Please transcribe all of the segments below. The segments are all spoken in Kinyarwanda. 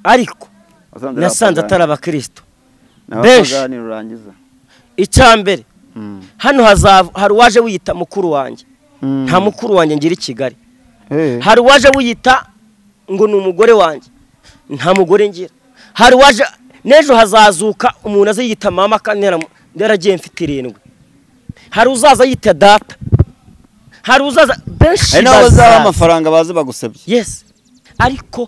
ariko nasanze atari abakristo benshi icya mbere hano hari uwaje wiyita mukuru wanjye nta mukuru wanjye ngira i kigali hari uwaje wiyita ngo ni umugore wanjye nta mugore ngira hari uwaje n'ejo hazazuka umuntu aziyita mama kandi yaragiye mfite irindwi hari uzaza yita data hari uzaza benshi bazaha amafaranga bazi bagusabye yesi ariko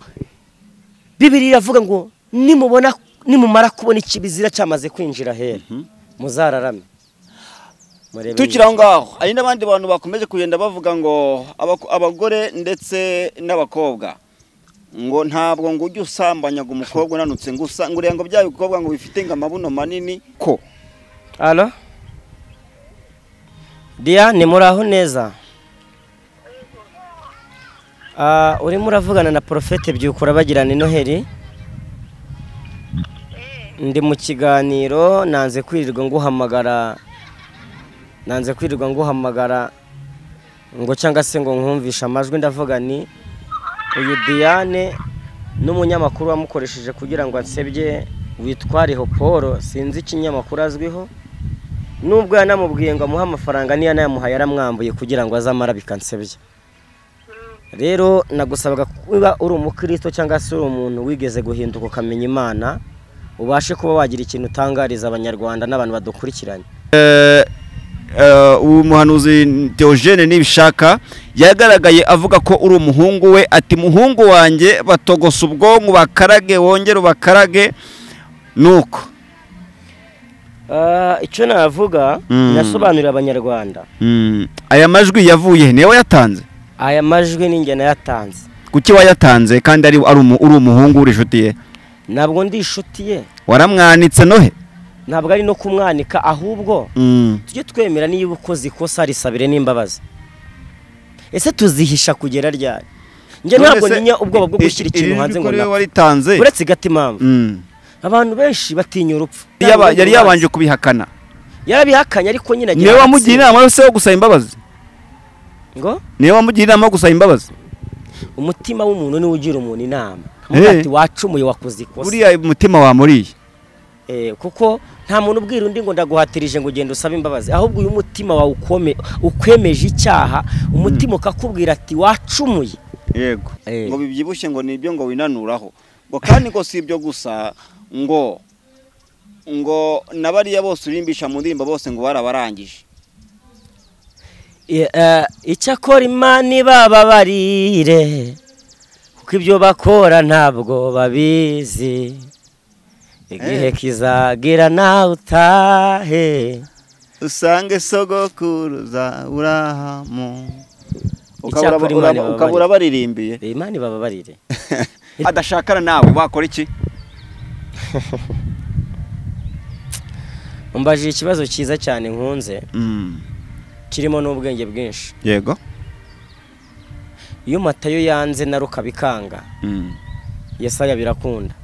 bibiri iravuga ngo nimubona nimumara kubona ikibizira cyamaze kwinjira hera muzararame tukiri aho ngaho hari n'abandi bantu bakomeje kugenda bavuga ngo abagore ndetse n'abakobwa ngo ntabwo ngo ujye usambanyaga umukobwa unanutse ngo usangure ngo bya bikobwa ngo bifite ngo amabuno manini ko alo diane muri aho neza urimo uravugana na porofete byukura bagirana noheli ndi mu kiganiro nanze kwirirwa nguhamagara nanze kwirirwa nguhamagara ngo cyangwa se ngo nkumvishe amajwi ndavuga ni uyu diane n'umunyamakuru wamukoresheje kugira ngo ansebye witwariho paul sinzi ikinyamakuru azwiho nubwo yanamubwiye ngo amuhe amafaranga niyo yanayamuhaye yaramwambuye kugira ngo azamara bikansebye rero nagusabaga kuba uri umukristo cyangwa se uri umuntu wigeze guhinduka ukamenya imana ubashe kuba wagira ikintu utangariza abanyarwanda n'abantu badukurikiranye ubu muhanuzi Diogene nibishaka yagaragaye avuga ko uri umuhungu we ati muhungu wanjye batogosa ubwonko bakarage wongere ubakarage nuko icyo navuga nasobanurira abanyarwanda aya majwi yavuye niyo yatanze aya majwi ni njye nayatanze kuki wayatanze kandi ari uri umuhungu uri inshuti ye ntabwo ndi inshuti ye waramwanitse nohe ntabwo ari no kumwanika ahubwo tujye twemera niba ukoze ikosa risabire n'imbabazi ese tuzihisha kugera ryari njye ntabwo ninya ubwoba bwo gushyira ikintu hanze ngo waritanze uretse igati impamvu abantu benshi batinya urupfu yari yabanje kubihakana yarabihakanye ariko nyine niwe wamugira inama yose yo gusaba imbabazi ngo niwe wamugira inama yo gusaba imbabazi umutima w'umuntu niwe ugira umuntu inama ati wacumuye wakoze ikosa buriya umutima wamuriye kuko nta muntu ubwira undi ngo ndaguhatirije ngo ugende usabe imbabazi ahubwo uyu mutima wawe ukwemeje icyaha umutima ukakubwira ati wacumuye yego ngo bibyibushye ngo nibyo ngo winanuraho ngo kandi ngo si ibyo gusa ngo ngo na bariya bose urimbisha mu ndirimbo bose ngo barabarangije icyakora imana ibababarire kuko ibyo bakora ntabwo babizi igihe kizagira nawe utahe usange sogokuruza urahamu ukaba urabaririmbiye imana ibababarire adashakana nawe wakora iki mbaje ikibazo cyiza cyane nkunze kirimo n'ubwenge bwinshi yego iyo matayo yanze na rukabikanga yesaya birakunda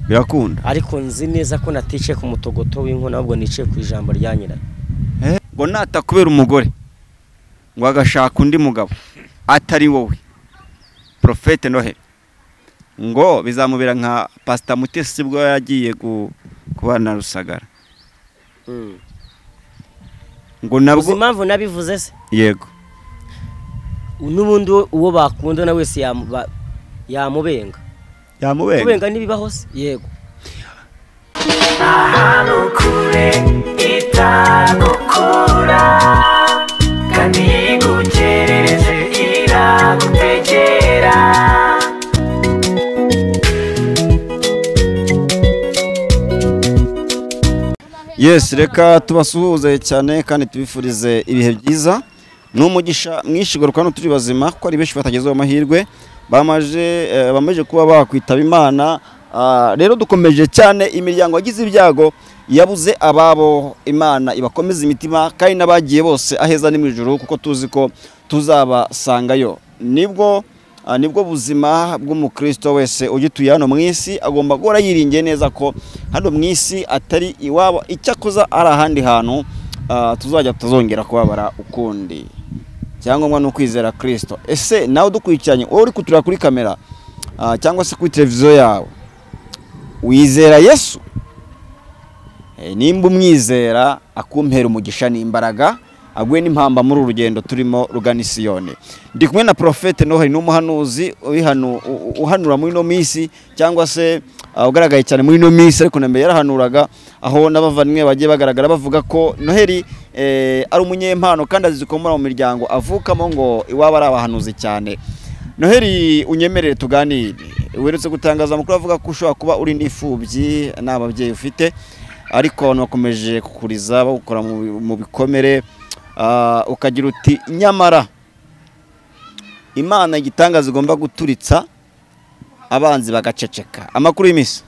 birakunda ariko nzi neza ko naticaye ku mutogoto w'inkono ahubwo nicaye ku ijambo rya nyirayo ngo natakubera umugore ngo agashaka undi mugabo atari wowe porofete nohe ngo bizamubera nka pasita mutesi bwo yagiye kuba na rusagara ngo nabwo impamvu nabivuze se yego n'ubundi uwo bakundana wese yamubenga yamubenga kubenga n'ibibaho se yego kure itagukura kandi igukerereze iragutegera yesi reka tubasuhuze cyane kandi tubifurize ibihe byiza ni umugisha mwinshi garuka hano turi bazima kuko ari benshi batagezeho amahirwe bamaze kuba bakwitaba imana rero dukomeje cyane imiryango yagize ibyago yabuze ababo imana ibakomeza imitima kandi n'abagiye bose aheza ni mu ijoro kuko tuzi ko tuzabasangayo nibwo nibwo buzima bw'umukristo wese ugituye hano mu isi agomba guhora yiringiye neza ko hano mu isi atari iwabo icyakoza ari ahandi hantu tuzajya tuzongera kubabara ukundi icyangombwa ni ukwizera kirisito ese nawe udukurikiranye wowe uri kutureba kuri kamera ah, cyangwa se kuri televiziyo yawe wizera yesu Eh, nimba umwizera akumpera umugisha n'imbaraga aguye n'impamba muri uru rugendo turimo rugana isiyoni ndi kumwe na porofete noheli n'umuhanuzi ubihanu- u- u- uhanura muri ino minsi cyangwa se ah, ugaragaye cyane muri ino minsi ariko na mbere yarahanuraga aho n'abavandimwe bagiye bagaragara bavuga ko noheli eh, ari umunyempano kandi azi zikomora mu miryango avukamo ngo iwaba ari abahanuzi cyane noheli unyemerere tuganire weretse gutangaza amakuru avuga ko ushobora kuba uri n'imfubyi nta babyeyi ufite ariko abantu bakomeje kukuriza bawukora mu- mu bikomere ah, ukagira uti nyamara imana igitangaza igomba guturitsa abanzi bagaceceka amakuru y'iminsi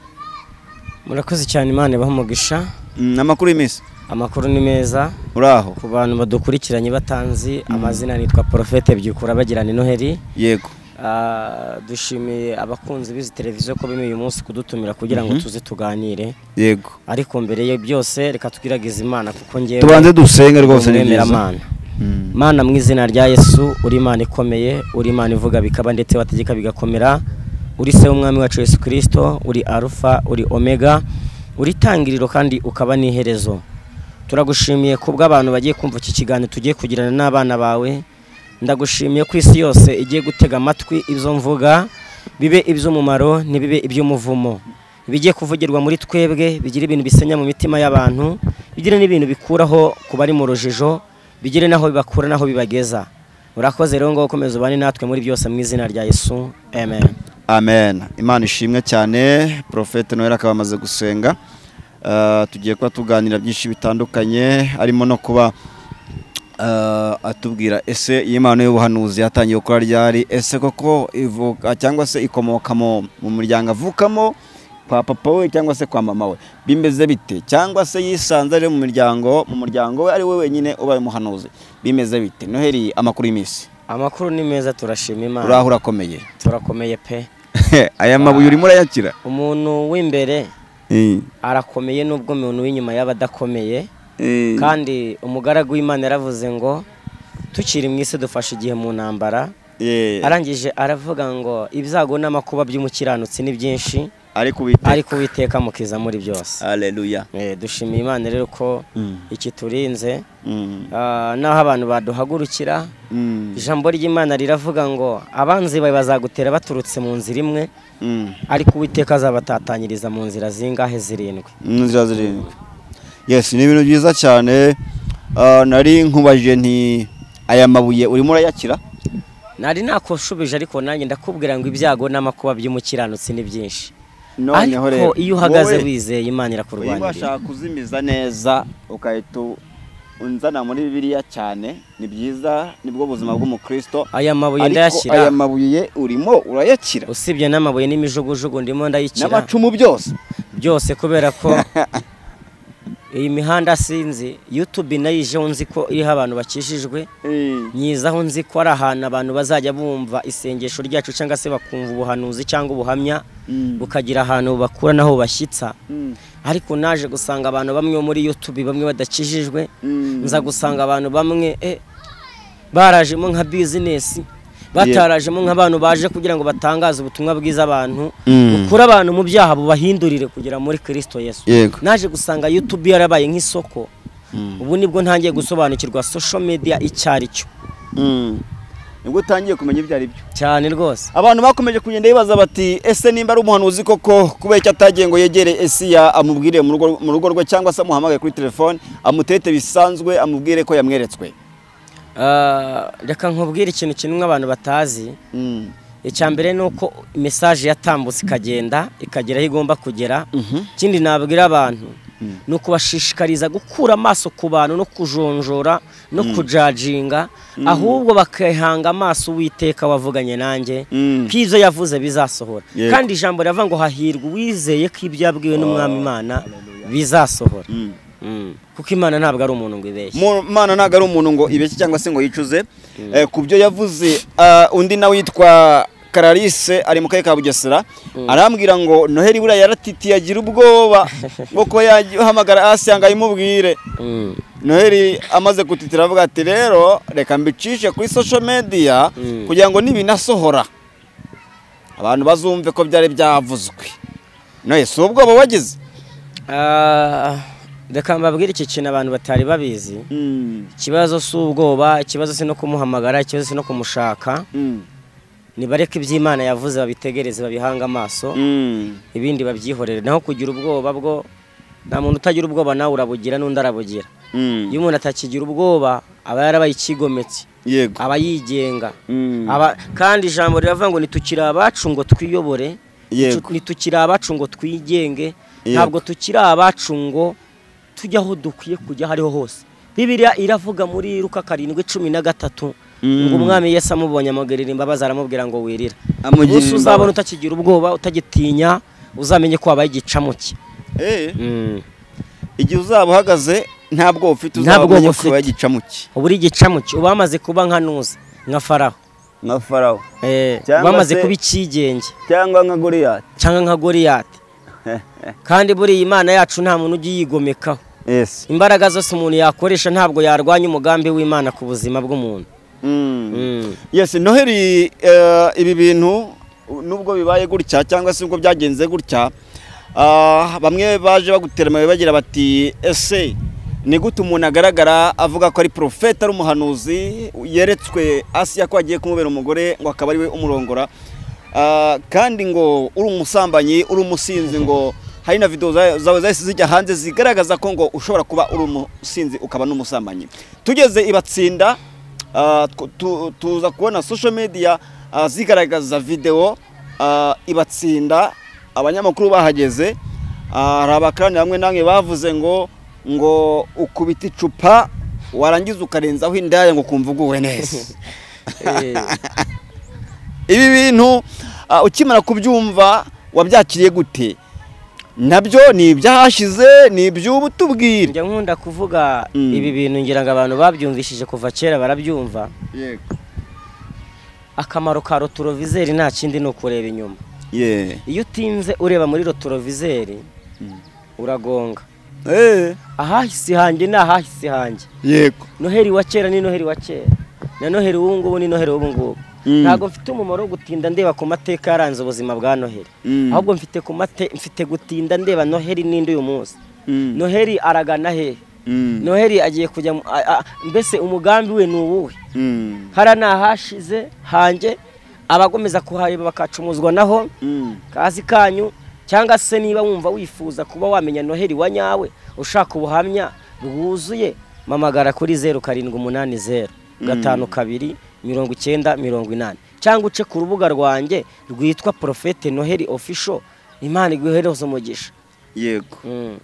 murakoze cyane imana ibaha umugisha Mm, amakuru y'iminsi amakuru ni meza uraho ku bantu badukurikiranye batanzi amazina nitwa porofete byukura bagirana noheli yego Ah, dushimiye abakunzi b'izi televiziyo ko bemeye uyu munsi kudutumira kugira ngo tuze tuganire yego ariko mbere yo byose reka twiragize imana kuko ngewe tubanze dusenge rwose ni umwemera byiza mana Mm, mana mu izina rya yesu uri imana ikomeye uri imana ivuga bikaba ndetse wategeka bigakomera uri se w'umwami wacu yesu kirisito uri arufa uri omega uri itangiriro kandi ukaba n'iherezo turagushimiye kubwo abantu bagiye kumva iki kiganiro tugiye kugirana n'abana bawe ndagushimiye ko isi yose igiye gutega amatwi ibyo mvuga bibe iby'umumaro ntibibe iby'umuvumo ibigiye kuvugirwa muri twebwe bigira ibintu bisenya mu mitima y'abantu bigire n'ibintu bikuraho ku bari mu rujijo bigire n'aho bibakura n'aho bibageza urakoze rero ngo ukomeze ubane natwe muri byose mu izina rya yesu amen amen imana ishimwe cyane porofete noheli akaba amaze gusenga Ah, tugiye kuba tuganira byinshi bitandukanye harimo no kuba ah, atubwira ese iyi mpano y'ubuhanuzi yatangiye gukora ryari ese koko ivuka cyangwa se ikomoka mu mu muryango avukamo kwa papa we cyangwa se kwa mama we bimeze bite cyangwa se yisanze ari mu miryango mu muryango we ari we wenyine ubaye umuhanuzi bimeze bite noheli amakuru y'iminsi amakuru ni meza turashima imana uraho urakomeye turakomeye pe aya mabuye urimo urayakira umuntu w'imbere Eh. arakomeye n'ubwo umuntu w'inyuma yaba adakomeye Eh. kandi umugaragu w'imana yaravuze ngo tukiri mu isi dufashe igihe mu ntambara Eh. arangije aravuga ngo ibyago n'amakuba by'umukiranutsi ni byinshi ariko ubite ariko uwiteka mukiza muri byose haleluya Eh, dushimiye imana rero ko Mm. ikiturinze Mm. Ah, n'aho abantu baduhagurukira Mm. ijambo ry'imana riravuga ngo abanzi bawe bazagutera baturutse mu nzira imwe Mm. ariko uwiteka azabatatanyiriza mu nzira zingahe zirindwi inzira zirindwi yes ni ibintu byiza cyane Ah, nari nkubajije nti aya mabuye urimo urayakira nari nakushubije ariko nanjye ndakubwira ngo ibyago n'amakuba by'umukiranutsi ni byinshi Noneho ariko rero, iyo uhagaze wowe, wizeye imana iyo irakurwanirira ubasha kuzimiza neza ukahita unzana muri bibiliya cyane ni byiza nibwo buzima bw'umukristo aya mabuye ariko ndayashyira aya mabuye urimo urayakira usibye n'amabuye n'imijugujugu ndimo ndayikira n'amacumu byose byose kubera ko iyi mihanda sinzi yutubi nayo ijeho nzi ko iriho abantu bakijijwe Eh. nyizaho nzi ko ari ahantu abantu bazajya bumva isengesho ryacu cyangwa se bakumva ubuhanuzi cyangwa ubuhamya Mm. bukagira ahantu bakura n'aho bashyitsa Mm. ariko naje gusanga abantu bamwe bo muri yutubi bamwe badakijijwe Mm. nza gusanga abantu bamwe eh, barajemo nka bizinesi batarajemo nk'abantu baje kugira ngo batangaze ubutumwa bwiza abantu Mm. bukura abantu mu byaha bubahindurire kugera muri kirisito yesu yego naje gusanga youtube yarabaye nk'isoko Mm. ubu nibwo ntangiye gusobanukirwa social media icyo ari cyo Mm. nibwo utangiye kumenya ibyo ari byo cyane rwose abantu bakomeje kugenda bibaza bati ese nimba ari umuhanuzi koko kubera icyo atagiye ngo yegere esiya amubwire mu rugo- mu rugo rwe cyangwa se amuhamagaye kuri telefone amutete bisanzwe amubwire ko yamweretswe Ah, reka nkubwire ikintu kimwe abantu batazi Mm. icya mbere ni uko mesaje yatambutse ikagenda ikagera aho igomba kugera Mhm. ikindi nabwira abantu ni ukubashishikariza gukura amaso ku bantu no kujonjora no kujajinga ahubwo bakihanga amaso uwiteka wavuganye nanjye Mm. ko ibyo yavuze bizasohora Yego. kandi ijambo riravuga ngo hahirwa uwizeye ko ibyo yabwiwe n'umwami imana bizasohora Mm. Mm. kuko imana ntabwo ari umuntu ngo ibeshye Mu- mana ntabwo ari umuntu ngo ibeshye cyangwa se ngo yicuze Eh, ku byo yavuze ah, undi nawe witwa karalise ari mu karere ka bugesera arambwira ngo noheli buriya yaratitiye agira ubwoba bwo kuba yahamagara asiya ngo ayimubwire Mm. noheli amaze gutitira avuga ati rero reka mbicishe kuri social media Mm. kugira ngo nibinasohora abantu bazumve ko byari byavuzwe none si ubwo abo wagize Ah, reka mbabwire iki kintu abantu batari babizi ikibazo si ubwoba ikibazo si no kumuhamagara ikibazo si no kumushaka nibareke iby'imana yavuze babitegereze babihange amaso ibindi babyihorere naho kugira ubwoba bwo nta muntu utagira ubwoba nawe urabugira n'undi arabugira iyo umuntu atakigira ubwoba aba yarabaye icyigometse yego aba yigenga Mm. Aba- kandi ijambo riravuga ngo nitukiri abacu ngo twiyobore Yego. Tu- nitukiri abacu ngo twigenge Yego. ntabwo tukiri abacu ngo tujye aho dukwiye kujya aho ariho hose bibiliya iravuga muri ruka karindwi cumi na gatatu Mm. ngo umwami yesu amubonye amugirira imbabazi aramubwira ngo wirira Amugirira umunsi uzabona imbabazi. utakigira ubwoba utagitinya uzamenye ko wabaye igicamuke Eh, Mm. igihe uzaba uhagaze nta bwoba Nta ufite uzaba bwoba umenye ufite. ko yagicamuke ubu uri igicamuke uba wamaze kuba nka nuza nka faraho nka farawo Eh, Cyangwa wamaze se- kuba icyigenge cyangwa nka goriyati cyangwa nka goriyati kandi buriya imana yacu nta muntu ujya yigomekaho yesi imbaraga zose umuntu yakoresha ntabwo yarwanya umugambi w'imana ku buzima bw'umuntu Mm. yesi noheri eh, ibi bintu nubwo bibaye gutya cyangwa se ubwo byagenze gutya ah, bamwe baje bagutera amabuye bagira bati ese ni gute umuntu agaragara avuga ko ari porofeta ari umuhanuzi yeretswe asiya ko agiye kumubera umugore ngo akaba ari we umurongora Ah, kandi ngo uri umusambanyi uri umusinzi ngo hari na videwo za- zawe zahise zijya hanze zigaragaza ko ngo ushobora kuba uri umusinzi ukaba n'umusambanyi tugeze ibatsinda Ah, tw- tu- tuza kubona social media ah, zigaragaza videwo ah, ibatsinda abanyamakuru bahageze Ah, hari abakarani bamwe namwe bavuze ngo ngo ukubita icupa warangiza ukarenzaho indaya ngo ukumva uguwe neza Eh, ibi bintu ah, ukimara kubyumva wabyakiriye gute nabyo ni ibyahashize ni iby'ubu tubwire njya nkunda kuvuga Mm. ibi bintu ngira ngo abantu babyumvishije kuva kera barabyumva akamaro ka rotorovizeri nta kindi ni ukureba inyuma Yeah. iyo utinze ureba muri rotorovizeri uragonga Eh, ahahise hanjye ni ahahise hanjye yego noheri wa kera ni noheri wa kera na noheri w'ubu ngubu ni noheri w'ubu ngubu Mm. ntabwo mfite umumaro wo gutinda ndeba ku mateka yaranze ubuzima bwa noheri Mm. ahubwo mfite ku mate mfite gutinda ndeba noheri n'indi uyu munsi Mm. noheri aragana he Mm. noheri agiye kujya mu- a- a- mbese umugambi we ni uwuhe Mm. hara ni ahashize hanjye abakomeza kuhareba bakacumuzwa naho Mm. kazi kanyu cyangwa se niba wumva wifuza kuba wamenya noheri wa nyawe ushaka ubuhamya bwuzuye mamagara kuri zeru karindwi umunani zeru gatanu kabiri mirongo icyenda mirongo inani cyangwa uce ku rubuga rwanjye rwitwa porofete noheri ofisho imana iguhereze umugisha yego Mm.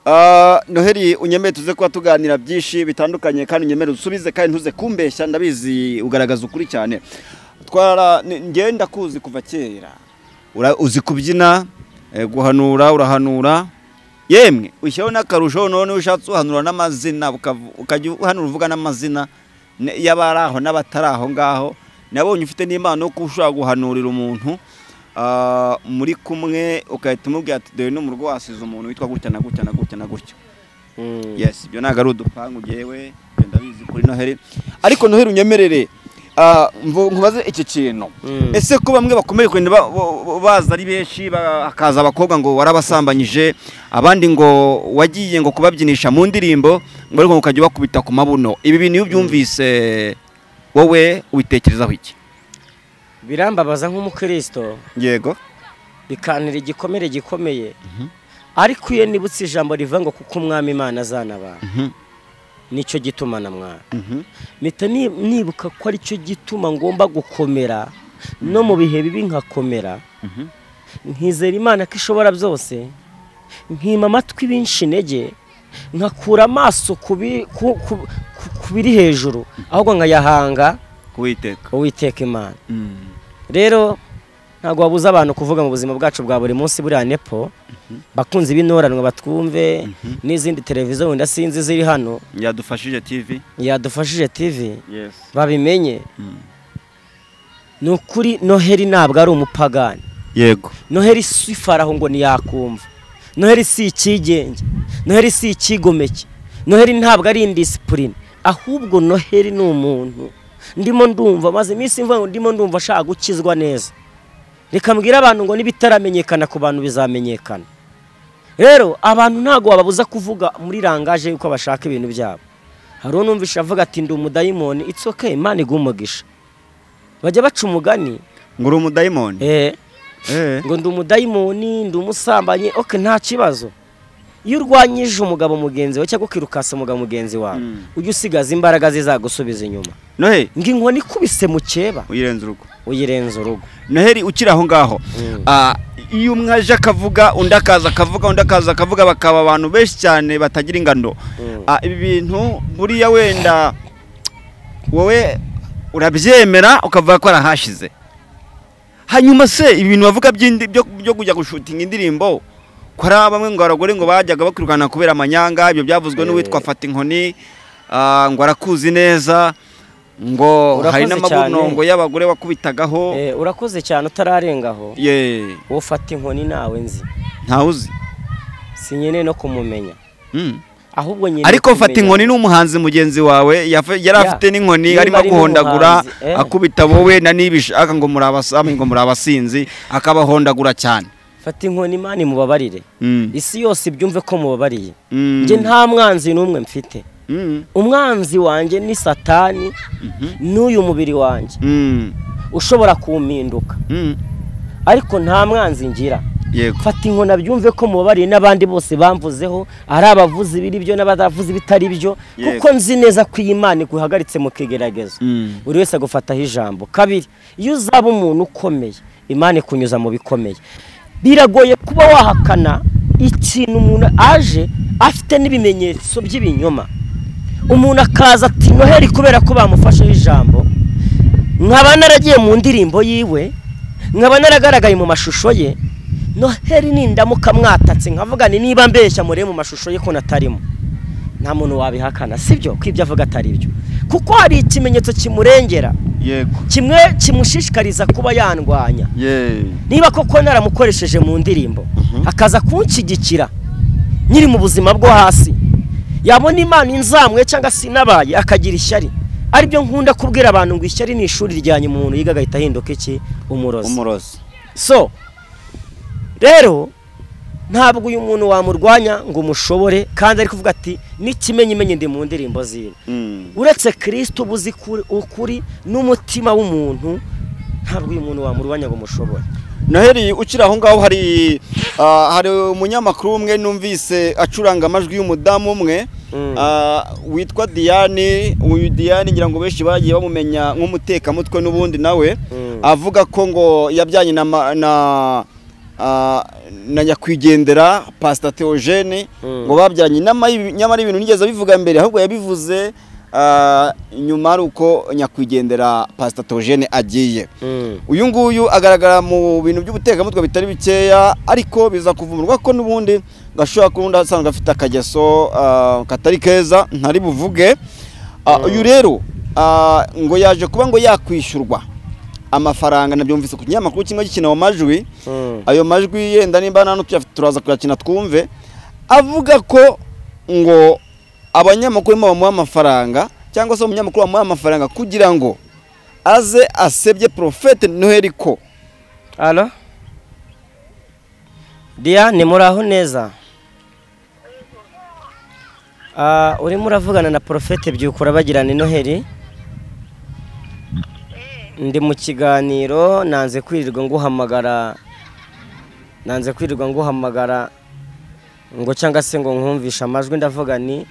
Ah, noheri unyemere tuze kuba tuganira byinshi bitandukanye kandi unyemere usubize kandi ntuze kumbeshya ndabizi ugaragaza ukuri cyane twara ni- njyewe ndakuzi kuva kera Ura- uzi kubyina eh, guhanura urahanura yemwe ushyiraho n'akarusho none iyo ushatse uhanura n'amazina ukavu- ukajya uhanura uvuga n'amazina ne- y'abari aho n'abatari aho ngaho nabonye ufite n'impano yo kuba ushobora guhanurira umuntu ah, muri kumwe ukahita umubwira ati dore n'umurwa wasize umuntu witwa gutya na gutya na gutya na gutya Mm. yes ibyo ntabwo ari udupangu ngewe ibyo ndabizi kuri noheri ariko noheri unyemerere ah, mvu- nkubaze iki kintu Mm. ese ko bamwe bakomeye kugenda ba- bo- bo- baza ari benshi ba- hakaza abakobwa ngo warabasambanyije abandi ngo wagiye ngo kubabyinisha mu ndirimbo ngo ariko ngo ukajya ubakubita ku mabuno ibi bintu iyo ubyumvise wowe ubitekerezaho iki birambabaza nk'umukristo yego bikanira igikomere gikomeye ariko iyo nibutse ijambo rivuga ngo kuko umwami imana azana abantu Mhm. nicyo gituma na mwana Mhm. mpita ni- nibuka ko aricyo gituma ngomba gukomera no mu bihe bibi nkakomera Mhm. nkizera imana ko ishobora byose nkima amatwi benshi intege nkakura amaso ku bi- ku- ku- ku- ku biri hejuru ahubwo nkayahanga kuwiteka uwiteka imana Mm. rero ntabwo wabuza abantu kuvuga mu buzima bwacu bwa buri munsi buriya nepo bakunze ibinoranwa batwumve n'izindi televiziyo wenda sinzi ziri hano yadufashije tv yadufashije tv yes babimenye ni ukuri noheri ntabwo ari umupagani yego noheri si faraho ngo ntiyakumva noheri si icyigenge noheri si icyigomeke noheri ntabwo ari indisipurine ahubwo noheri ni umuntu ndimo ndumva maze iminsi imvura ndimo ndumva ashaka gukizwa neza reka mbwire abantu ngo n'ibitaramenyekana ku bantu bizamenyekana rero abantu ntabwo wababuza kuvuga muri rangaje yuko bashaka ibintu byabo hari unumvisha avuga ati ndi umudayimoni it's okay imana iguha umugisha bajya baca umugani ngo uri umudayimoni eh, Eh. ngo ndi umudayimoni ndi umusambanyi ok nta kibazo iyo urwanyije umugabo mugenzi wawe cyangwa ukirukasa umugabo mugenzi wawe Mm. ujye usigaza imbaraga zizagusubiza inyuma noheli ngo inkoni ikubise mu cyeba uyirenze urugo uyirenza urugo noheli ukiri aho ngaho Mm. Ah, iyo umwe aje akavuga undi akaza akavuga undi akaza akavuga bakaba abantu benshi cyane batagira ingano Mm. Ah, ibi bintu buriya wenda wowe urabyemera ukavuga ko arahashize hanyuma se ibi bintu bavuga by'indi- byo byo kujya gushutinga indirimbo ko ari bamwe ngo abagore ngo bajyaga bakwirukana kubera amanyanga ibyo byavuzwe n'uwitwa fata inkoni ah, ngo arakuzi neza ngo Urakoze hari n'amabunongo cyane. y'abagore wakubitagaho Eh, urakoze cyane utararengaho ye wowe ufata inkoni nawe nzi ntawuzi si nyine no kumumenya Mm. ahubwo nyine ariko mfata kumenya- inkoni n'umuhanzi mugenzi wawe yafe- yari Ya. afite n'inkoni Nimba arimo ari guhondagura n'umuhanzi, eh. akubita wowe na nibishaka ngo muri abasamu ngo muri abasinzi akabahondagura cyane fata inkoni imana imubabarire Mm. isi yose ibyumve ko mubabariye Mm. njye nta mwanzi n'umwe mfite Mm. umwanzi wanjye ni satani Mhm. n'uyu mubiri wanjye Mm. ushobora kumpinduka Mm. ariko nta mwanzi ngira yego fata inkona byumve ko mubabariye n'abandi bose bamvuzeho ari abavuze ibiri byo n'abadavuze ibitari byo Yego. kuko nzi neza ko iyi mana iguhagaritse mu kigeragezo Mm. buri wese agufataho ijambo kabiri iyo uzaba umuntu ukomeye imana ikunyuza mu bikomeye biragoye kuba wahakana ikintu umuntu aje afite n'ibimenyetso by'ibinyoma umuntu akaza ati noheli kubera ko bamufasheho ijambo nkaba naragiye mu ndirimbo yiwe nkaba naragaragaye mu mashusho ye noheli nindamuka mwatatse nkavuga ni niba mbeshya murebe mu mashusho ye ko natarimo nta muntu wabihakana sibyo ko ibyo avuga atari byo kuko hari ikimenyetso kimurengera yego kimwe kimushishikariza kuba yandwanya ye niba koko naramukoresheje mu ndirimbo Mhm. akaza kunshyigikira nyiri mu buzima bwo hasi yabona imana inzamwe cyangwa se inabaye akagira ishyari aribyo nkunda kubwira abantu ngo ishyari ni ishuri rya nyuma umuntu yiga agahita ahinduka iki umurozi umurozi so rero ntabwo uyu muntu wamurwanya ngo umushobore kandi ari kuvuga ati n'ikimenyimenyi ndi mu ndirimbo ziwe Mm. uretse kirisito uba uzi kuri- ukuri n'umutima w'umuntu ntabwo uyu muntu wamurwanya ngo umushobore noheli ukiri aho ngaho hari ah, hari umunyamakuru umwe numvise acuranga amajwi y'umudamu umwe Mm. ah, witwa Diane uyu Diane ngira ngo benshi bagiye bamumenya nk'umutekamutwe n'ubundi nawe Mm. avuga ko ngo yabyanyi na ma- na ah, na nyakwigendera Pastor Theogene Mm. ngo babyanye inama y'ibi- nyamara ibintu nigeze bivuga mbere ahubwo yabivuze ah, nyuma ari uko nyakwigendera Pastor Theogene agiye uyu nguyu agaragara mu bintu by'ubutekamutwe bitari bikeya ariko biza kuvumurwa ko n'ubundi ngo ashobora kuba undi asanzwe afite akageso ah, katari keza ntari buvuge Ah, uyu rero ah, ngo yaje kuba ngo yakwishyurwa amafaranga nabyumvise ku kinyamakuru kimwe gikina mu majwi Mm. ayo majwi yenda nimba nta n'utuyafite turaza kuyakina twumve avuga ko ngo abanyamakuru barimo bamuha amafaranga cyangwa se umunyamakuru bamuha amafaranga kugira ngo aze asebye porofete noheli ko alo diane muraho neza Ah, urimo uravugana na porofete byukura bagirana noheli ndi mu kiganiro nanze kwirirwa nguhamagara nanze kwirirwa nguhamagara ngo cyangwa se ngo nkumvishe amajwi ndavuga ni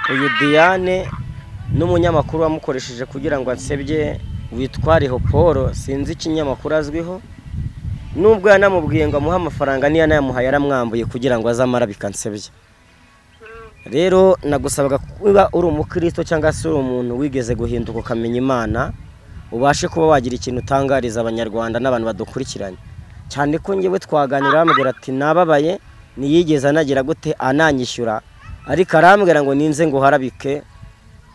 uyu diane n'umunyamakuru wamukoresheje kugira ngo ansebye witwa Leopold sinzi ikinyamakuru azwiho nubwo yanamubwiye ngo amuhe amafaranga niyo yanayamuhaye yaramwambuye kugira ngo azamara bikansebya rero nagusabaga kuba uri umukristo cyangwa se uri umuntu wigeze guhinduka ukamenya imana ubashe kuba wagira ikintu utangariza abanyarwanda n'abantu badukurikiranye cyane ko ngewe twaganira bamubwira ati nababaye ntiyigeze anagira gute ananyishyura ariko arambwira ngo ninze ngo harabike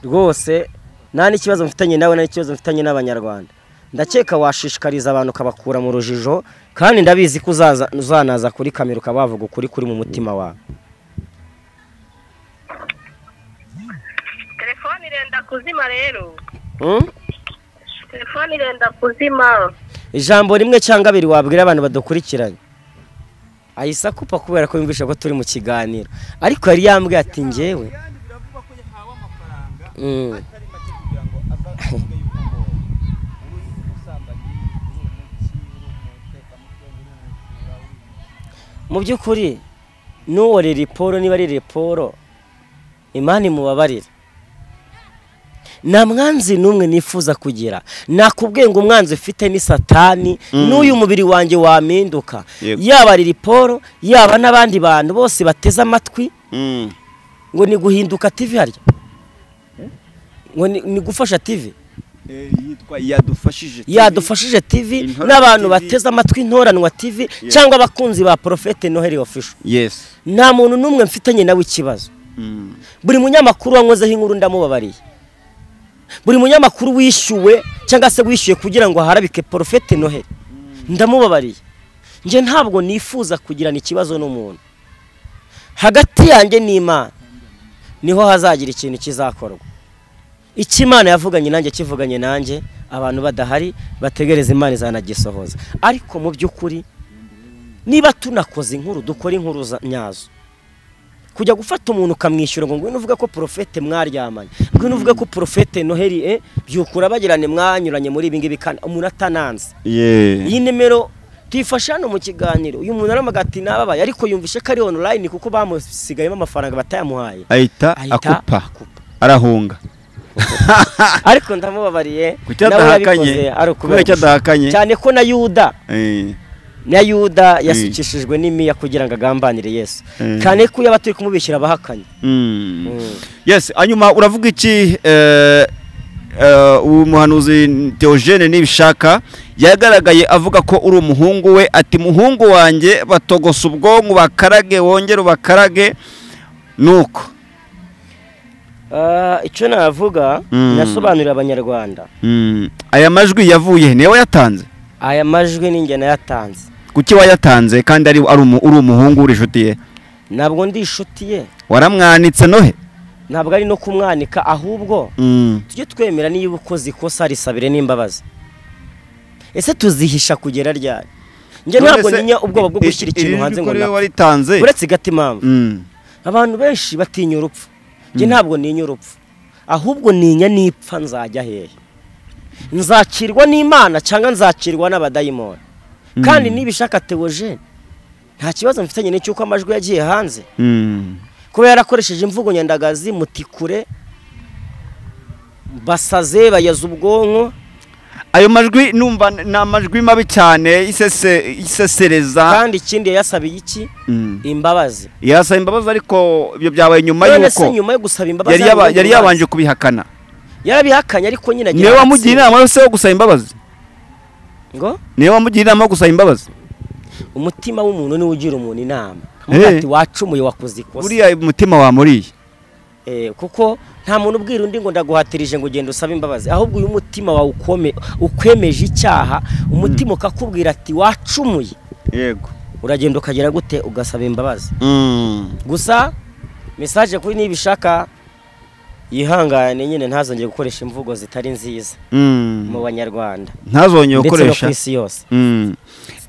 rwose nta n'ikibazo mfitanye nawe nta n'ikibazo mfitanye n'abanyarwanda ndakeka washishikariza abantu ukabakura mu rujijo kandi ndabizi ko uzaza- uzanaza kuri kamera ukaba wavuga ukuri kuri mu mutima wawe telefone irenda kuzima rero Hmm? telefone irenda kuzima ijambo rimwe cyangwa abiri wabwira abantu badukurikiranye ahise akupa kubera ko yumvisha ko turi mu kiganiro ariko yari yambwiye ati ngewe Mm. mu by'ukuri n'uwo ririporo niba ari riporo imana imubabarira nta mwanzi n'umwe nifuza kugira nakubwiye ngo umwanzi ufite ni satani Mm. n'uyu mubiri wanjye wampinduka Yego. yaba ririporo yaba n'abandi bantu bose bateze amatwi Mm. ngo ni guhinduka tivi harya ngo ni ni gufasha tivi yitwa yadufashije yadufashije TV Intoranwa n'abantu TV. bateze amatwi intoranwa TV Yeah. cyangwa abakunzi ba Prophet Noheli Official yes nta muntu n'umwe mfitanye nawe ikibazo Mm. buri munyamakuru wankozeho inkuru ndamubabariye buri munyamakuru wishyuwe cyangwa se wishyuye kugira ngo harabike Prophet Noheli ndamubabariye njye ntabwo nifuza kugirana ikibazo n'umuntu hagati yanjye n'Imana niho hazagira ikintu kizakorwa icyo imana yavuganye nanjye kivuganye nanjye abantu badahari bategereza imana izanagisohoza ariko mu by'ukuri niba tunakoze inkuru dukora inkuru za- nyazo kujya gufata umuntu ukamwishyura ngo ngwino uvuge ko porofete mwaryamanye ngwino uvuge ko porofete noheli eh, byukura bagirane mwanyuranye muri ibi ngibi kandi umuntu atananze yeah iyi nimero tuyifashe hano mu kiganiro uyu muntu aramaga ati nababaye ariko yumvishe ko ari online kuko bamusigayemo amafaranga batayamuhaye ahita Ahita akupa akupa. arahunga ariko ndamubabariye ku cyadahakanye ari kubera ukubera icyadahakanye cyane ko na yuda Eh, na yuda yasukishijwe n'imiya kugira ngo agambanire yesu Mm. cyane ko yaba turi kumubikira abahakanye mm. Mm. yes hanyuma uravuga iki eh, eh, uwo muhanuzi Theogene nibishaka yagaragaye avuga ko uri umuhungu we ati muhungu wanjye batogosa ubwonko bakarage wongere ubakarage nuko Ah, icyo navuga Mm. nasobanurira abanyarwanda Mm. aya majwi yavuye he? ni wowe yatanze aya majwi ni njye nayatanze kuki wayatanze kandi ari ari umu- uri umuhungu uri inshuti ye ntabwo ndi inshuti ye waramwanitse nohe ntabwo ari no kumwanika ahubwo Mm. tujye twemera niba ukoze ikosa risabire n'imbabazi ese tuzihisha kugera ryari njye ntabwo None se, ntinya ubwoba bwo i- gushyira i- ikintu iri hanze jwi ngo ko rero na waritanze uretse igata impamvu Mm. abantu benshi batinya urupfu njye ntabwo ninya urupfu ahubwo ninya nipfa nzajya hehe nzakirwa n'imana cyangwa nzakirwa n'abadayimoni kandi nibishaka tewoje nta kibazo mfitanye n'icyuko amajwi yagiye hanze Mm. kuba yarakoresheje imvugo nyandagazi mutikure basaze bayaza ubwonko ayo majwi numva ni amajwi mabi cyane isese- isesereza kandi ikindi yayasabiye iki Mm. imbabazi yasaba imbabazi ariko ibyo byabaye nyuma none se y'uko nyuma yo gusaba imbabazi yari yaba- yabonye yari urubanza. yabanje kubihakana yarabihakanye ariko nyine agira niwe agatsiko. wamugiye inama yo se yo gusaba imbabazi ngo niwe wamugiye inama yo gusaba imbabazi umutima w'umuntu niwo ugira umuntu inama Eh. amugira ati wacumuye wakoze ikosa buriya umutima wamuriye Eh, kuko nta muntu ubwira undi ngo ndaguhatirije ngo ugende usabe imbabazi ahubwo uyu mutima wawe ukome- ukwemeje icyaha umutima ukakubwira ati wacumuye yego uragenda ukagera gute ugasaba imbabazi Mm. gusa mesaje kuri nibishaka yihangane nyine ntazongere gukoresha imvugo zitari nziza Mm. mu banyarwanda ndetse ntazongeye no gukoresha ku isi yose Mm.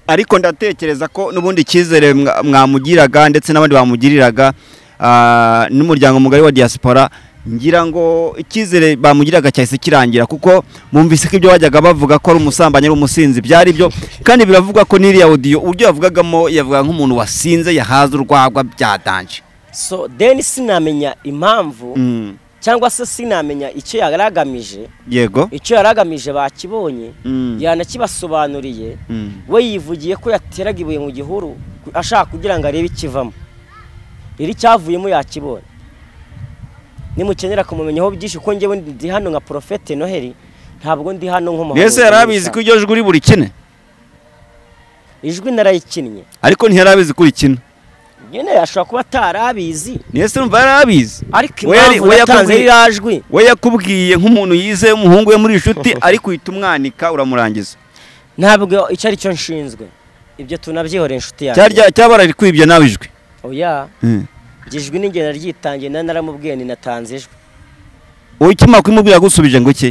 ariko ndatekereza ko n'ubundi icyizere mwa- mwamugiraga ndetse n'abandi bamugiriraga ah, n'umuryango mugari wa diaspora ngira ngo icyizere bamugiraga cyahise kirangira kuko mumvise ko ibyo bajyaga bavuga ko ari umusambanyi ari umusinzi byari byo kandi biravugwa ko n'iriya odiyo uburyo yavugagamo yavuga nk'umuntu wasinze yahaze urwagwa byadanje so then sinamenya impamvu Mm. cyangwa se sinamenya icyo yari agamije yego icyo yari agamije bakibonye Mm. yanakibasobanuriye Mm. we yivugiye ko yateraga ibuye mu gihuru ku- ashaka kugira ngo arebe ikivamo rero icyavuyemo yakibonye nimukenera kumumenyaho byinshi ko njyewe ndi hano nka porofete noheli ntabwo ndi hano nk'umuhanzi mbese yari abizi ko iryo jwi uri burikine ijwi narayikinnye ariko ntiyari abizi ko urikina nyine ashobora kuba atari abizi mbese numva yari abizi ariko We yari- impamvu we yatanze yakubwiye- ririya jwi we yakubwiye nk'umuntu yizeye umuhungu we muri inshuti ariko uhita umwanika uramurangiza ntabwo icyo ari cyo nshinzwe ibyo tunabyihore inshuti yanjye cyarya cyaba rarikwibye nawe ijwi oya ijwi n'inge naryitangiye nari naramubwiye ninatanze ijwi wowe ikimara kumubwira gusubije ngo iki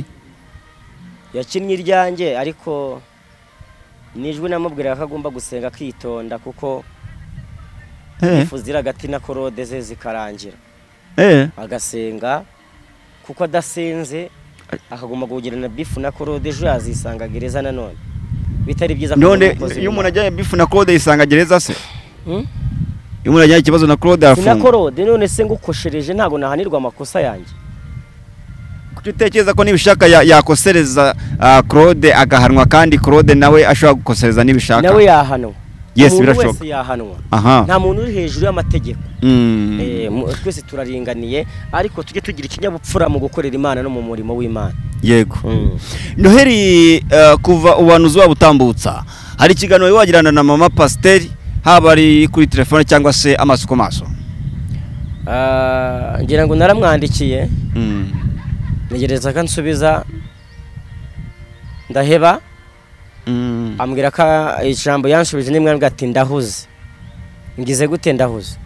yakinnye iryanjye ariko ni ijwi namubwira ko agomba gusenga akitonda kuko eh ifu ziri hagati na korode ze zikarangira eh agasenga kuko adasenze akagomba kugirana bifu na korode ejo yazisanga gereza nanone bitari byiza ko none umukozi iyo w'Imana- umuntu ajyanye bifu na Claude yisanga gereza se Hmm? iyo umuntu ajyanye ikibazo na Claude Si na arafungwa korode none se ngukoshereje ntabwo nahanirwa amakosa yanjye kuki utekereza ko nibishaka ya- yakosereza ah, Claude agahanwa kandi Claude nawe ashobora gukosereza nibishaka nawe yahanwa Yes, umuntu birashoboka. wese yahanwa aha nta muntu uri hejuru y'amategeko Mm. Eh, mu- twese turaringaniye ariko tujye tugira ikinyabupfura mu gukorera imana no mu murimo w'imana yego noheri eh, kuva ubuhanuzi waba utambutsa hari ikiganiro wagirana na mama pasiteri haba ari kuri telefone cyangwa se amaso ku maso Ah, ngira ngo naramwandikiye ntegereza ko ansubiza ndaheba ambwira ko ijambo yanshubije nimwe ambwira ati ndahuze ngize gute ndahuze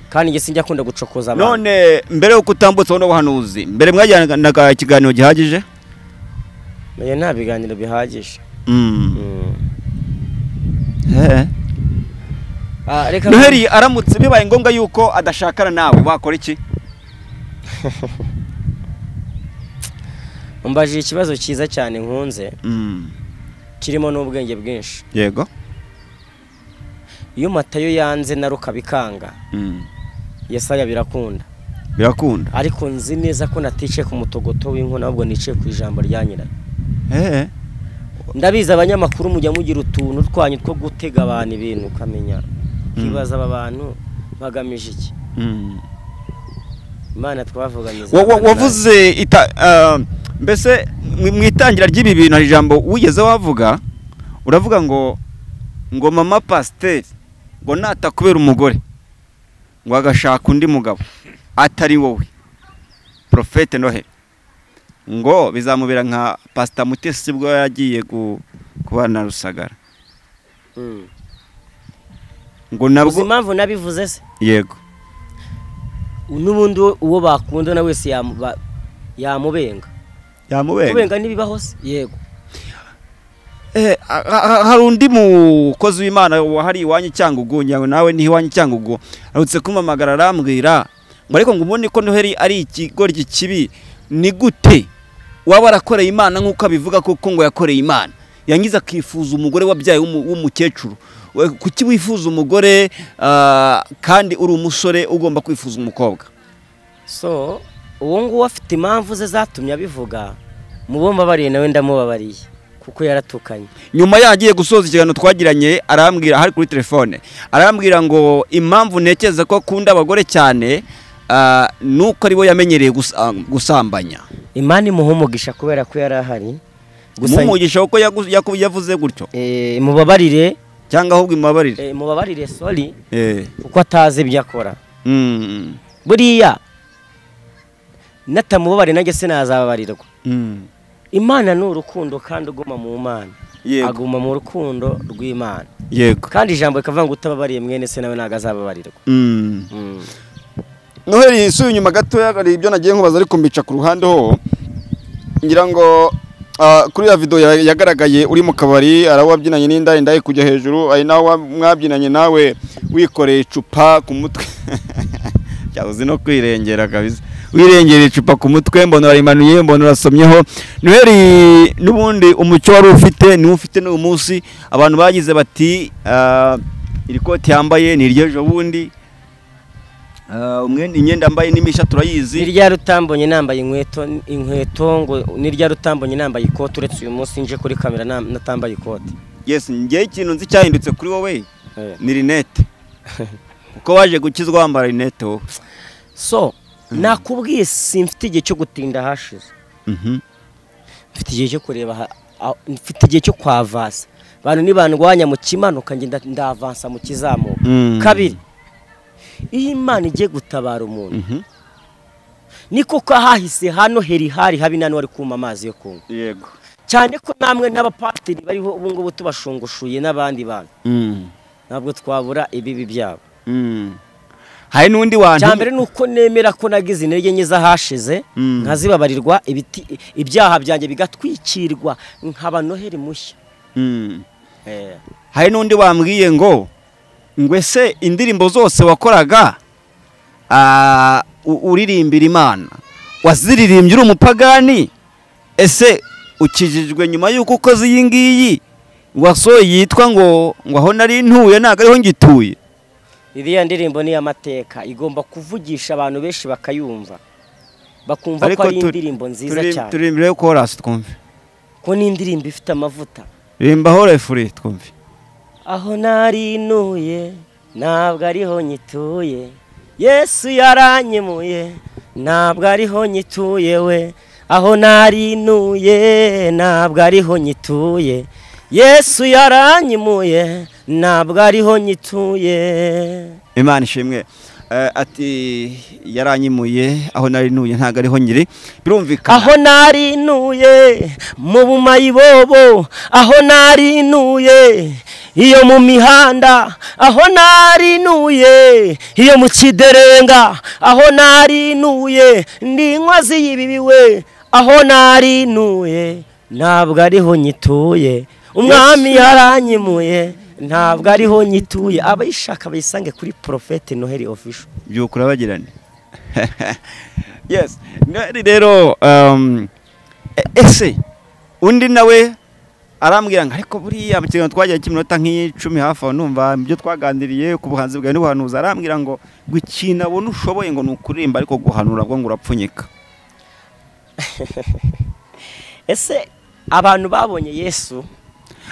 kandi njye sinjya akunda gucokoza abantu none mbere y'uko utambutsa buno buhanuzi mbere mwagiranaga ikiganiro gihagije Oya, nta biganiro bihagije Mm. Mm. Eh. Ah, reka noheri aramutse bibaye ngombwa yuko adashakana nawe wakora iki umbajije ikibazo cyiza cyane nkunze Mm. kirimo n'ubwenge bwinshi yego iyo matayo yanze na rukabikanga Mm. yesaya birakunda birakunda ariko nzi neza ko naticaye ku mutogoto w'inkona ahubwo niciye ku ijambo rya nyirayo Eh. ndabizi abanyamakuru mujya mugira utuntu twanyu two gutega abantu ibintu ukamenya ukibaza aba bantu bagamije iki Mm. imana twavuganye Wa- wa- wavuze ita ah, mbese mu- mu itangira ry'ibi bintu hari ijambo wigeze wavuga uravuga ngo ngo mama pasiteri ngo natakubera umugore ngo agashaka undi mugabo atari wowe porofete noheli ngo bizamubera nka pasita mutesi bwo yagiye ku- kubana na rusagara ngo uzi nabwo impamvu nabivuze se yego n'ubundi uwo bakunda na wese yamu- ba- yamubenga yamubenga kubenga n'ibibaho se yego Eh, ha- ha- hari undi mukozi w'imana wahari iwanyu cyangwa ugunya nawe ni iwanyu cyangwa ugu arutse kumamagara arambwira ngo ariko ngo ubone ko noheri ari ikigoryi kibi ni gute waba warakoreye imana nk'uko abivuga koko ngo yakoreye imana yangiza akifuza umugore wabyaye w'umu- w'umukecuru We- kuki wifuza umugore ah, kandi uri umusore ugomba kwifuza umukobwa so uwo nguwo afite impamvu ze zatumye abivuga mubo mbabariye nawe ndamubabariye kuko yaratukanye nyuma yagiye gusoza ikiganiro twagiranye arambwira hari kuri telefone arambwira ngo impamvu ntekereza ko akunda abagore cyane ah, ni uko aribo yamenyereye gusa- gusambanya imana imuha umugisha kubera ko yari ahari gusa mumugisha kuko yagu- yaku- yavuze gutyo eh, mubabarire cyangwa ahubwo imubabarire eh, mubabarire sori Eh, kuko atazi ibyo akora mm, buriya natamubabare nanjye sinazababarirwa mm, imana ni urukundo kandi uguma mu mana yego aguma mu rukundo rw'imana yego kandi ijambo rikavuga ngo utababariye mwene se nawe ntabwo azababarirwa Mm. Mm. noheli isubiye inyuma gatoya hari ibyo nagiye nkubaza ariko mbica ku ruhande ho ngira ngo ah, kuri ya video ya- yagaragaye uri mu kabari hari aho wabyinanye n'indayi ndayi kujya hejuru hari n'aho wa- mwabyinanye nawe wikoreye icupa ku mutwe cyabuze no kwirengera kabisa wirengera icupa ku mutwe mbona warimanuye mbona urasomyeho noheli n'ubundi umucyo wari ufite niwo ufite n'uyu munsi abantu bagize bati ah, iri koti yambaye ni iryejo bundi Ah, umwenda imyenda yambaye n'imisha ni turayizi rya rutambonye nambaye inkweto inkweto ngo ni rya rutambonye nambaye ikote uretse uyu munsi nje kuri kamera na- natambaye ikote yes njyewe ikintu nzi cyahindutse kuri wowe Eh. ni rinete kuko waje gukizwa wambara rinete wowe so nakubwiye simfite igihe cyo gutinda hashize Mhm. mfite igihe cyo kureba ha- aho- mfite igihe cyo kwavansa abantu nibandwanya mu kimanuka ngenda ndavansa mu kizamuka Mm. kabiri iyo imana igiye gutabara umuntu Mhm. niko ko hahise hano heri hari habi nani wari kuma amazi yo kunywa yego cyane ko namwe n'abapatiri bariho ubu ngubu tubashungushuye n'abandi bantu Mm. ntabwo twabura ibibi byabo Mm. hari n'undi wantu cya mbere ni uko nemera ko nagize intege nke z'ahashize Mm. nkazibabarirwa ibiti- ibyaha byanjye bigatwikirwa nkaba noheri mushya Mm. hari n'undi wambwiye ngo ngo ese indirimbo zose wakoraga ah, u- uririmbira imana waziririmbye uri umupagani ese ukijijwe nyuma y'uko ukoze iyi ngiyi wasohoye yitwa ngo ngo aho nari ntuye ntabwo ariho ngituye iriya ndirimbo ni iy'amateka igomba kuvugisha abantu benshi bakayumva bakumva ko ari turi- indirimbo nziza turi- cyane turirimbire korasi twumve ko ni indirimbo ifite amavuta rimba horefuri twumve aho narinuye ntabwo ariho nyituye yesu yaranyemuye ntabwo ariho nyituye we aho narinuye ntabwo ariho nyituye yesu yaranyemuye ntabwo ariho nyituye imana ishimwe Eh, ati yaranyimuye aho nari ntuye ntabwo ariho nyiri birumvikana aho narinuye mu bumayibobo aho narinuye iyo mu mihanda aho narinuye iyo mu kiderenga aho narinuye ndi inkozi y'ibibi we aho narinuye ntabwo ariho nyituye umwami yaranyimuye ntabwo ariho nyituye abayishaka bayisange kuri porofete noheli ofisho byuka urabagirane yes nari rero um, e- ese undi nawe arambwira ngo ariko buriya mu kiganiro twagiye cy'iminota nk'icumi hafi aho numva ibyo twaganiriye ku buhanzi bwawe n'ubuhanuzi arambwira ngo ngo ikintu abona ushoboye ngo ni ukuririmba ariko guhanura bwo ngo urapfunyika ese abantu babonye yesu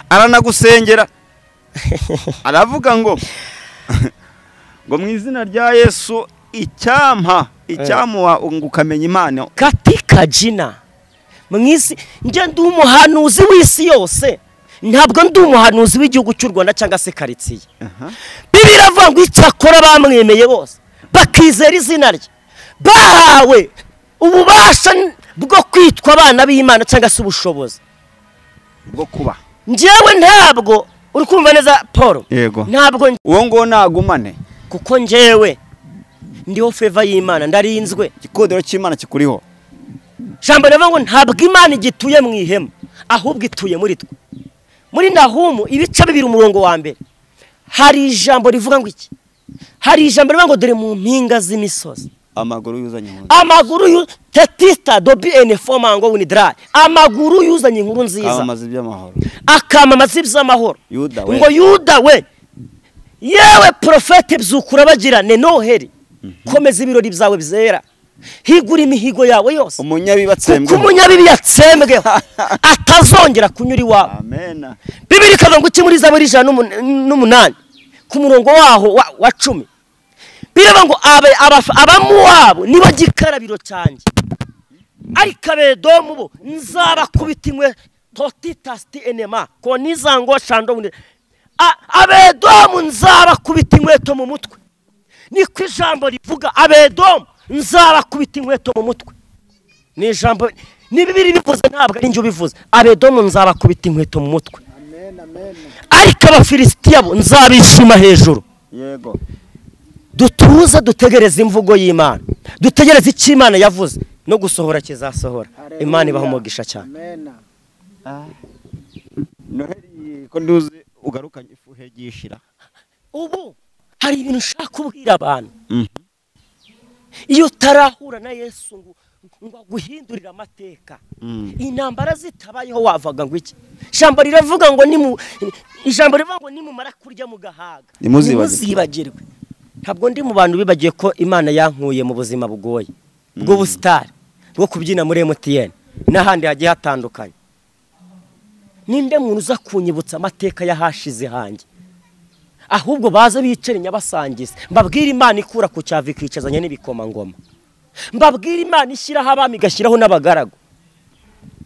aranagusengera aravuga ngo ngo mu izina rya yesu icyampa icyamuha ngo ukamenya impano katika jina mwisi njye ndi umuhanuzi w'isi yose ntabwo ndi umuhanuzi w'igihugu cy'u rwanda cyangwa se karitsiye Aha. bibiliya avuga ngo icyakora bamwemeye bose bakizera izina rye bahawe ububasha n- bwo kwitwa abana b'imana cyangwa se ubushobozi bwo kuba njyewe ntabwo uri kumva neza paul yego ntabwo nj- uwo nguwo nagumane kuko njyewe ndiho feva y'imana ndarinzwe igikodero cy'imana kikuriho jambo rivuga ngo ntabwo imana igituye mu ihema ahubwo ituye muri twe muri nahumu ibice bibiri umurongo wa mbere hari ijambo rivuga ngo iki hari ijambo rivuga ngo dore mu mpinga z'imisozi amaguru yuzanye mu nzu amaguru yu- tetita dobi ene foma ngo winidirayi amaguru yuzanye inkuru nziza kamamaza iby'amahoro akamamaza iby'amahoro yuda we ngo yuda we yewe porofete byukura bagirane noheli komeza ibirori byawe byera higura imihigo yawe yose umunyabiba kuko atsembwe umunyabibi yatsembweho atazongera kunyura iwawe amena bibiri ikavuga ngo iki muri zaburi ijana n'umun- n'umunani ku murongo waho wa, wa cumi biravuga ngo aba- aba- abamuwabo nibo gikarabiro cyanjye ariko abedomu bo nzabakubita inkwe totitasiti enema ko nizango shando bundi A- abedomu nzabakubita inkweto mu mutwe niko ijambo rivuga abedomu nzabakubita inkweto mu mutwe ni ijambo ni bibiri bivuze ntabwo ari njye ubivuze abedomu nzabakubita inkweto mu mutwe ariko abafilisitiya bo nzabishima hejuru yego dutuze dutegereze imvugo y'imana dutegereze icyo imana yavuze no gusohora kizasohora imana ibaha umugisha cyane noheli ko nduzi ugarukanye ifu hegishira ubu hari ibintu ushaka kubwira abantu iyo utarahura na yesu ngo ngo aguhindurire amateka intambara zitabayeho wavaga ngo iki ijambo riravuga ngo ni mu ijambo rivuga ngo nimumara kurya mu gahaga Ntimuzibagirwe. ntimuzibagirwe ntabwo ndi mu bantu bibagiye ko imana yankuye mu buzima bugoye bw'ubusitari bwo kubyina muri emutiyeni n'ahandi hagiye hatandukanye ninde muntu uza kunyibutsa amateka y'ahashize hanjye ahubwo baze bicare nyabasangize mbabwire imana ikura ku cyavi ikicazanya n'ibikomangoma mbabwire imana ishyiraho abami igashyiraho n'abagaragu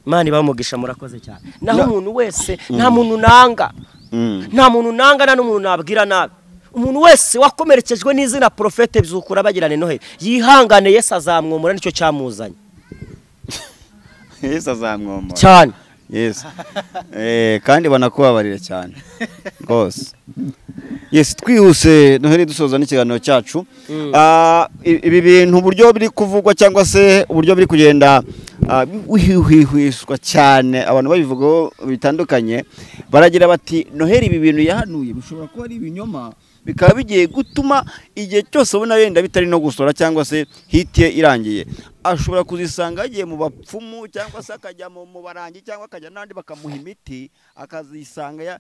imana ibamugisha murakoze cyane naho Na- umuntu wese nta muntu nanga nta muntu nanga nta n'umuntu nabwira nabi umuntu wese wakomerekejwe n'izina porofete byukura bagirane noheli yihangane yesu azamwomora nicyo cyamuzanye yesu azamwomora cyane yesu Eh, kandi banakubabarira cyane rwose yesi twihuse noheli dusoza n'ikiganiro cyacu Ah, i- ibi bintu uburyo biri kuvugwa cyangwa se uburyo biri kugenda ah, wihwihwiswa cyane abantu babivugaho bitandukanye baragira bati noheli ibi bintu yahanuye bishobora kuba ari ibinyoma bikaba bigiye gutuma igihe cyose ubona wenda bitari no gusora cyangwa se hiti ye irangiye ashobora kuzisanga yagiye mu bapfumu cyangwa se akajya mu mu barangi cyangwa akajya n'ahandi bakamuha imiti akazisanga ya-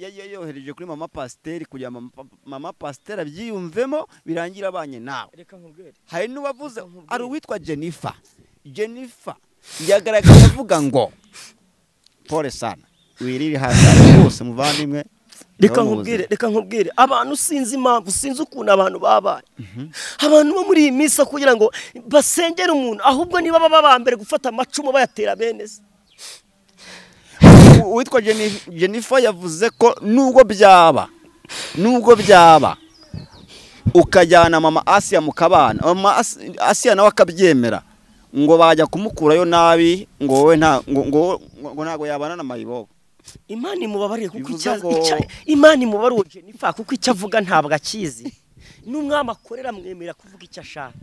ya- ya- yohereje kuri mama pasiteri kugira ngo mama- mama pasiteri abyiyumvemo birangira abanye nawe reka nkubwire hari n'uwavuze hari uwitwa jennifer jennifer yagaragaye avuga ngo pole sana wirire hasi rwose muvandimwe reka Ngaho mu nkubwire reka nkubwire abantu sinzi impamvu sinzi ukuntu abantu babaye abantu bo muri iyi minsi aho kugira ngo basengere umuntu ahubwo niba baba ba mbere gufata amacumu bayatera bene se U- uwitwa Jenni- jennifer yavuze ko nubwo byaba nubwo byaba ukajyana mama asiya mu kabana mama As- asiya nawe akabyemera ngo bajya kumukurayo nabi ngo wowe nta ngo ngo- ngo ntabwo yabana na mayibobo imana imubabarire kuko Bivuze icya- ngo- icya- imana imubabarire Jennifer kuko icyo avuga ntabwo akizi n'umwami akorera amwemerera kuvuga icyo ashaka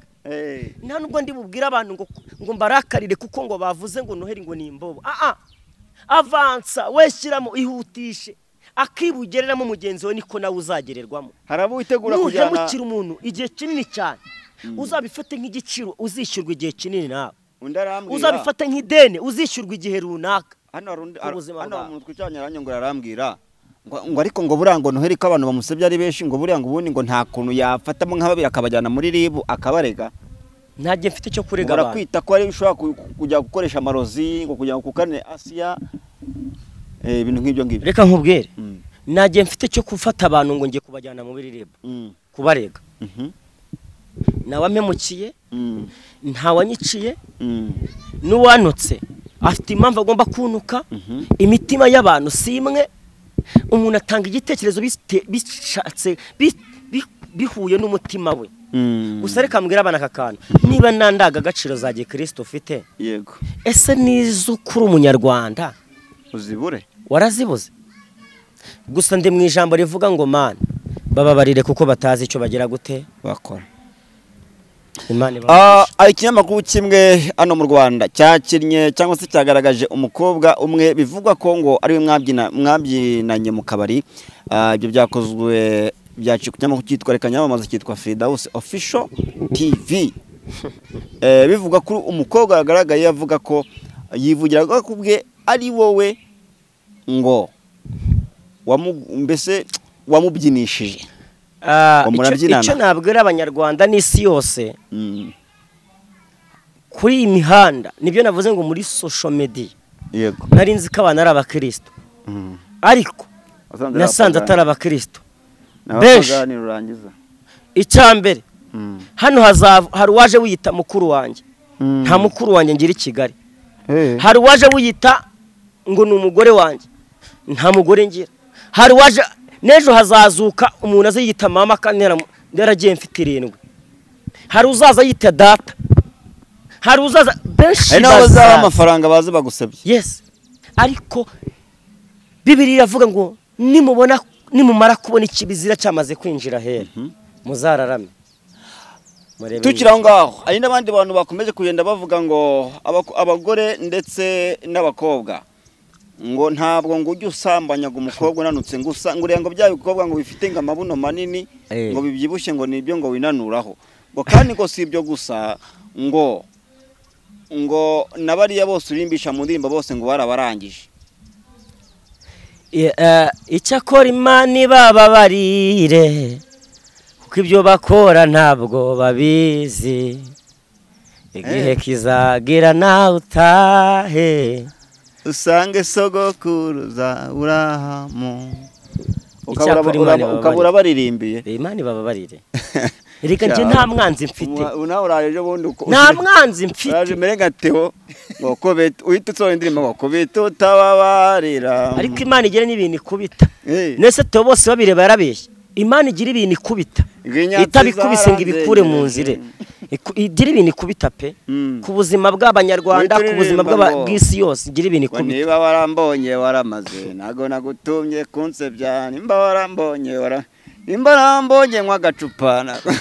nta nubwo ndi bubwire abantu ngo ngo mbarakarire kuko ngo bavuze ngo noheli ngo ni imbobo aa avansa weshyiramo ihutishe akibugereramo mugenzi we niko nawe uzagererwamo hari abo witegura kujyana nuhemukira umuntu igihe kinini cyane uzabifate nk'igiciro uzishyurwa igihe kinini nawe undi arambwira uzabifate nk'ideni uzishyurwa igihe runaka hano hari undi ku buzima hano hari bwawe. umuntu twicanye aranye ngo arambwira ngo ngo ariko ngo buriya ngo noheli ko abantu bamusebya ari benshi ngo buriya ngo ubundi ngo nta kuntu yafatamo nka babiri akabajyana muri ribu akabarega ntajye mfite icyo kurega ubura abantu kwita ko ari ushobora ku- ku- kujya gukoresha amarozi ngo kugira ngo kukane asiya eh, ibintu nk'ibyo ngibyo reka nkubwire Mm, ntajye mfite icyo gufata abantu ngo njye kubajyana mu biririmbo mm, kubarega mhm, ntawamemukiye mm, ntawanyiciye mm, n'uwanutse afite impamvu agomba kunuka mhm, imitima y'abantu si imwe umuntu atanga igitekerezo bite- bishatse bi- bi- bihuye n'umutima we mm. gusa reka mbwira abana aka kantu niba nta ndangagaciro za gikristo ufite yego ese n'izo kuri umunyarwanda uzibure warazibuze gusa ndi mu ijambo rivuga ngo mana bababarire kuko batazi icyo bagira gute bakora imana ibabarire. Ah, hari ikinyamakuru kimwe hano mu rwanda cyakinnye cyangwa se cyagaragaje umukobwa umwe bivugwa ko ngo ariwe mwabyina- mwabyinanye mu kabari Ah, ibyo byakozwe byaciye ku kinyamakuru cyitwa reka nyamamaza cyitwa firidawusi ofisho tivi Eh, bivugwa ko umukobwa yagaragaye avuga ko yivugira ko kubwe ari wowe ngo wamu- mbese wamubyinishije Ah, ngo icyo- murabyinana. icyo nabwira abanyarwanda n'isi yose Mm, kuri iyi mihanda nibyo navuze ngo muri social media yego nari nzi ko abantu ari abakristo Mm. ariko Wasanze ari nasanze abapagani. atari abakristo benshi. abapagani rurangiza icya mbere hano hazava hari uwaje wiyita mukuru wanjye nta mukuru wanjye ngira i kigali hari uwaje wiyita ngo ni umugore wanjye nta mugore ngira hari uwaje n'ejo hazazuka umuntu aza yiyita mama kandi yaramu- yaragiye mfite irindwi hari uzaza yita data hari uzaza benshi hari n'abo bazaba bazaza. amafaranga bazi bagusabye yes ariko bibiri iravuga ngo nimubona nimumara kubona ikibizira cyamaze kwinjira hera muzararame Murebe tukiri aho ngaho hari n'abandi bantu bakomeje kugenda bavuga ngo abaku- abagore ndetse n'abakobwa ngo ntabwo ngo ujye usambanyaga umukobwa unanutse ngo usa ngo ureba ngo bya bikobwa ngo bifite ngo amabuno manini Eh. ngo bibyibushye ngo nibyo ngo winanuraho ngo kandi ngo si ibyo gusa ngo ngo na bariya bose urimbisha mu ndirimbo bose ngo barabarangije I- eh, icyakora imana ibababarire kuko ibyo bakora ntabwo babizi igihe Eh. kizagira nawe utahe usange sogokuruza urahamu Icyakora Ukabura- Imana uraba- ibabarire. ukabura baririmbiye Reba imana ibababarire reka njye Cyane. nta mwanzi mfite Umu- nawe uraje ejo bundi uko- nta mwanzi mfite uraje mbere nka Theo ngo kubita uhita utsohora indirimbo ngo kubita utababarira ariko imana igira n'ibintu ikubita Eh, ndetse tuba bose babireba yarabeshya imana igira ibintu ikubita Inyatsi itabikubise ngo ibikure mu zaranzegereje. nzire Iku- igira ibintu ikubita pe Mm. ku buzima bw'abanyarwanda ku buzima Wituririmba bw'aba- ngo- bw'isi yose igira ibintu ngo ikubita niba warambonye waramaze ntago nagutumye kunsebya nimba warambonye wara nimba warambonye nk'agacupa ntago-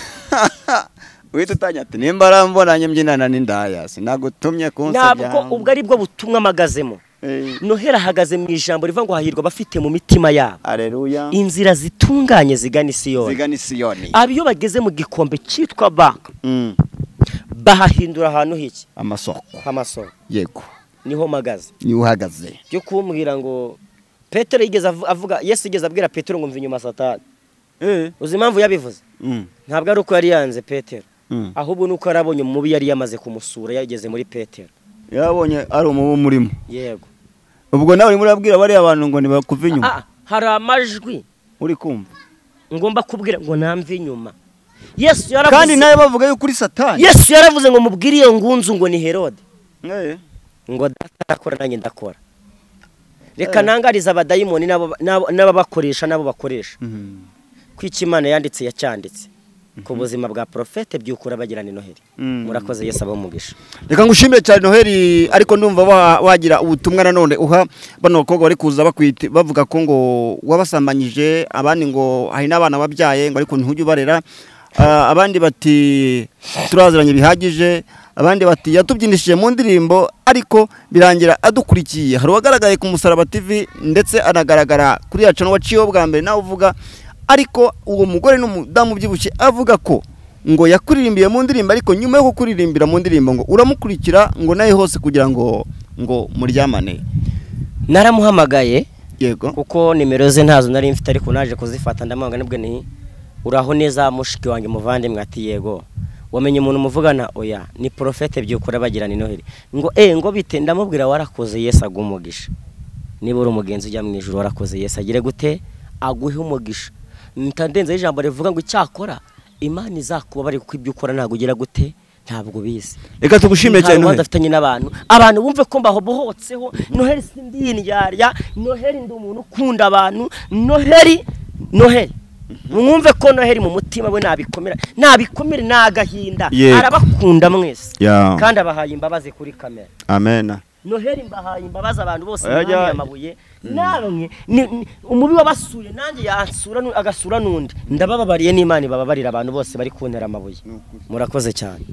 uhita utangira ati nimba arambonanye mbyinana n'indaya sinagutumye kunsabya ntabwo ubwo ari bwo butumwa mpagazemo Eh, noheli ahagaze mu ijambo rivuga ngo hahirwa abafite mu mitima yabo aleluya inzira zitunganye zigana isiyoni zigana isiyoni aba iyo bageze mu gikombe cyitwa baka Mm, bahahindura ahantu h'iki amasoko h'amasoko yego niho mpagaze niwe uhagaze byo kumbwira ngo petero yigeze avu- avuga yesu yigeze abwira petero ngo mva inyuma satani uzi impamvu yabivuze Mm, ntabwo ari uko yari yanze petero mm. ahubwo ni uko yarabonye umubi yari yamaze kumusura yageze muri petero yarabonye ari umubu umurimo yego ubwo nawe urimo urabwira bariya bantu ngo nibakuve inyuma Ah, ah, hari amajwi uri kumva ngomba kubwira ngo namve inyuma yesu kandi yaravuze nawe bavuga yuko uri satani yesu yaravuze ngo mubwire iyo ngunzu ngo ni herode Eh, ngo data arakora nanjye ndakora reka nangarize abadayimoni n'abo- n'abo- n'ababakoresha n'abo bakoresha mm, ko icyo imana yanditse yacyanditse ku buzima bwa porofete byukura bagirana inoheri mm. murakoze yesu abamugisha reka ngushimire cyane noheli ariko ndumva wa- wagira ubutumwa nanone uha bano bakobwa bari kuza bakwita bavuga ko ngo wabasambanyije abandi ngo hari n'abana wabyaye ngo ariko ntujye ubarera Ah, abandi bati turaziranye bihagije abandi bati yatubyinishije mu ndirimbo ariko birangira adukurikiye hari uwagaragaye ku musaraba tv ndetse anagaragara kuri yacu waciyeho bwa mbere nawe uvuga ariko uwo mugore n'umudamu ubyibushye avuga ko ngo yakuririmbiye mu ndirimbo ariko nyuma yo kukuririmbira mu ndirimbo ngo uramukurikira ngo nawe hose kugira ngo ngo muryamane naramuhamagaye yego kuko nimero ze ntazo nari mfite ariko naje kuzifata ndamwanga nibwo ni uraho neza mushiki wanjye muvandimwe ati yego wamenye umuntu muvugana oya ni porofete byukura bagirana inoheri ngo eh ngo bite ndamubwira warakoze yesu aguha umugisha niba uri umugenzi ujya mu ijoro warakoze yesu agire gute aguhe umugisha ntadenzeho ijambo rivuga ngo icyakora imana izakubabarire kuko ibyo ukora ntabwo ugira gute ntabwo ubizi reka tugushimire cyane nta rubanza Noheli. afitanye n'abantu abantu bumve ko mbahobohotseho noheli si ndi indyarya noheli ndi umuntu ukunda abantu noheli noheli mwumve ko noheli mu mutima we nabikomera nabikomere ni agahinda Yego. arabakunda mwese Ya. kandi abahaye imbabazi kuri kamera amena noheli mbahaye imbabazi abantu bose Oya, oya. amabuye namwe ni- ni- umubi wabasuye nanjye yansura nu- agasura n'undi ndabababariye n'imana ibababarira abantu bose bari kuntera amabuye murakoze cyane